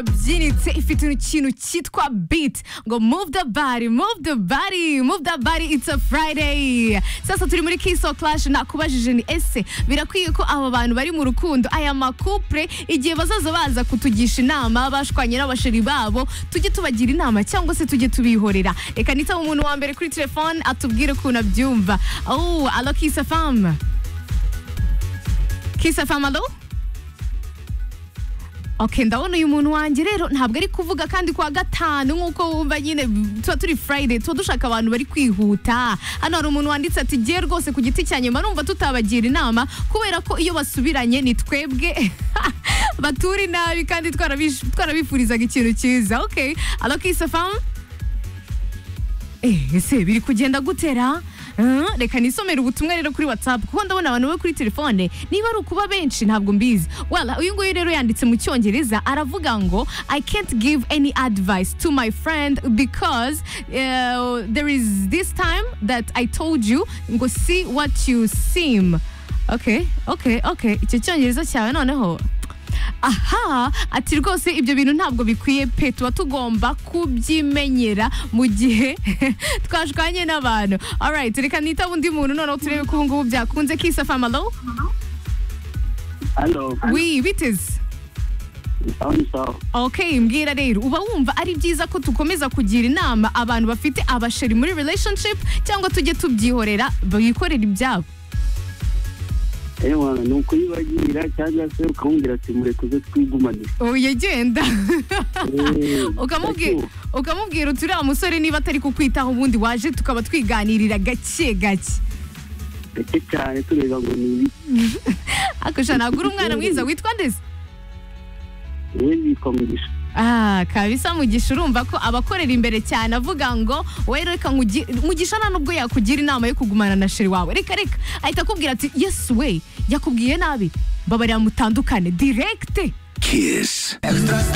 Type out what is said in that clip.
twabyinitse ifite ikintu cyitwa beat ngo move the body move the body move the body it's a friday sasa turi muri kiso clash nakubajije ni ese birakwiye ko aba bantu bari mu rukundo aya makupure igihe bazaza baza kutugisha inama bashwanye n'abasheri babo tujye tubagira inama cyangwa se tujye tubihorera reka nitaba umuntu wa mbere kuri telefone atubwire ukuntu abyumva oh alo kisa famu kisa famu alo Okay, ndabona uyu muntu wanjye rero ntabwo ari kuvuga kandi kwa gatanu nk'uko wumva nyine tuba turi Friday tuba dushaka abantu bari kwihuta hano hari umuntu wanditse ati giye rwose ku giti cya nyuma numva tutabagira inama kubera ko iyo basubiranye ni twebwe baturi nabi kandi twarabish- twarabifurizaga ikintu cyiza okay alo kisafamu Eh, ese biri kugenda gutera Ah, reka nisomere ubutumwa rero kuri whatsapp kuko ndabona abantu bo kuri telefone niba ari ukuba benshi ntabwo mbizi wala uyu nguyu rero yanditse mu cyongereza aravuga ngo i can't give any advice to my friend because uh, there is this time that i told you ngo see what you seem okay okay okay icyo cyongereza cyawe noneho aha ati rwose ibyo bintu ntabwo bikwiye pe tuba tugomba kubyimenyera mu gihe twashwanye n'abantu alright reka nitaba undi muntu noneho turebe ko ubu ngubu byakunze kisa famalo Halo, wi biteze aho ni sawa. okay mbwira rero uba wumva ari byiza ko tukomeza kugira inama abantu bafite abasheri muri relationship cyangwa tujye tubyihorera bikorera ibyabo Ewa, ni ukuyibagira cyangwa se ukamubwira ati murekuze twigumane. oya genda Eh, ukamubwira ariko, ukamubwira uti uriya musore niba atari kukwitaho ubundi waje tukaba twiganirira gake gake Gake cyane tureba ngo ni ibiki. akasha ntabwo uri umwana mwiza witwa ndetse Wowe witwa Mugisha. ah kabisa mugisha urumva ko abakorera imbere cyane avuga ngo wowe reka nkugi- mugisha nta nubwo yakugira inama yo kugumana na sheri wawe reka reka ahita akubwira ati yesu we yakubwiye nabi mbabarira mutandukane direkite Kiss.